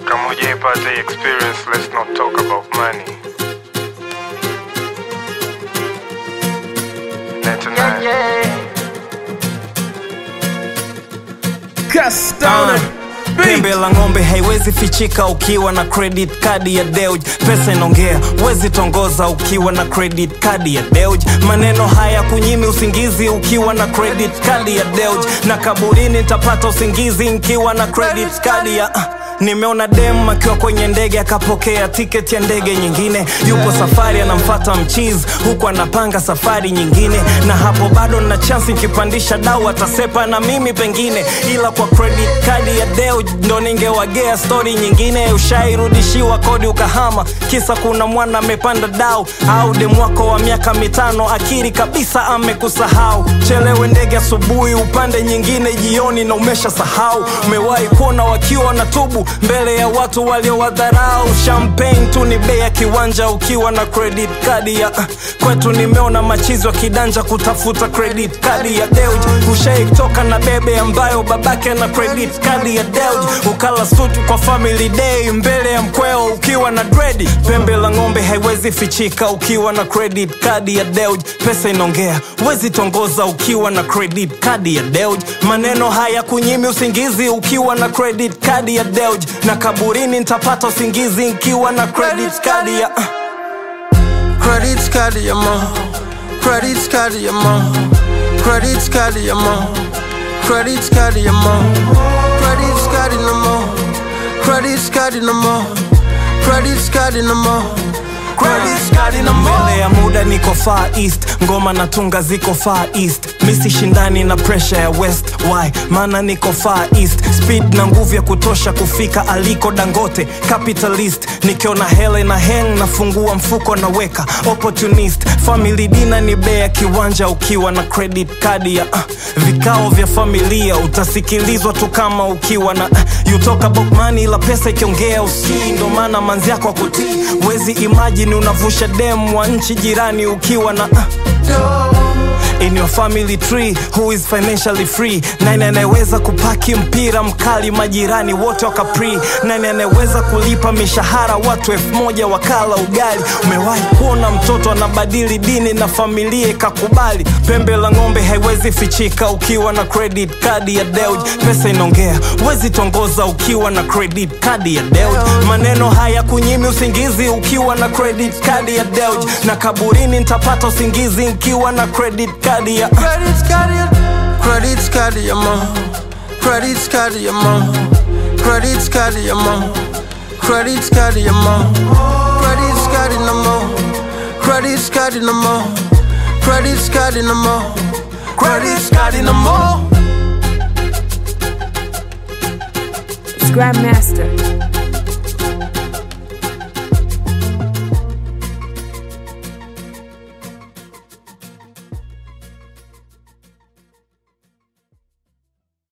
kama hujaipata hii experience let's not talk about money Net and Castona pembe la ng'ombe haiwezi fichika ukiwa na credit card ya Deuj. Pesa inaongea, wezi tongoza ukiwa na credit card ya Deuj. Maneno haya kunyimi usingizi ukiwa na credit card ya Deuj, na kaburini nitapata usingizi nikiwa na credit card ya uh. Nimeona dem akiwa kwenye ndege akapokea tiketi ya ndege nyingine, yupo safari anamfata mchizi huku anapanga safari nyingine, na hapo bado na chansi nikipandisha dau atasepa na mimi pengine, ila kwa credit card ya Deo ndo ningewagea stori nyingine. Ushairudishiwa kodi ukahama, kisa kuna mwana amepanda dau, au dem wako wa miaka mitano akiri kabisa amekusahau. Chelewe ndege asubuhi, upande nyingine jioni na umesha sahau. Umewahi kuona wakiwa na tubu mbele ya watu waliowadharau. Champagne tu ni bei ya kiwanja ukiwa na credit card ya kwetu. Nimeona machizi wa kidanja kutafuta credit card ya Deuj. Ushaitoka na bebe ambayo babake na credit card ya Deuj, ukala sutu kwa family day mbele ya mkweo ukiwa na dredi. Pembe la ng'ombe haiwezi fichika ukiwa na credit card ya Deuj. Pesa inaongea, wezi tongoza ukiwa na credit card ya Deuj. Maneno haya kunyimi usingizi ukiwa na credit card ya Deuj, na kaburini nitapata usingizi nikiwa na credit card ya uh. Credit card ya mo Credit card ya mo Credit card ya mo Credit card ya mo Credit card no mo Credit card no mo Credit card no mo Credit card no mo mbele ya muda niko far east ngoma na tunga ziko far east misi shindani na pressure ya west why maana niko far east speed na nguvu ya kutosha kufika aliko dangote capitalist nikiona hele na heng nafungua mfuko naweka opportunist family dina ni bei ya kiwanja ukiwa na credit card ya uh, vikao vya familia utasikilizwa tu kama ukiwa na uh, you talk about money la pesa ikiongea usikii ndo maana manzi yako akutii wezi imagine unavusha dem wa nchi jirani ukiwa na uh, in your family tree who is financially free nani anayeweza kupaki mpira mkali majirani wote wakapri nani anayeweza kulipa mishahara watu elfu moja wakala ugali umewahi kuona mtoto anabadili dini na familia ikakubali pembe la ng'ombe haiwezi fichika ukiwa na credit card ya Deuj pesa inaongea wezi tongoza ukiwa na credit card ya Deuj maneno haya kunyimi usingizi ukiwa na credit card ya Deuj na kaburini nitapata usingizi nikiwa na credit card ya Credit card ya Credit card ya mo Credit card ya mo Credit card ya mo Credit card ya mo Credit card no mo Credit card no mo Credit card no mo Credit card no mo It's Grandmaster.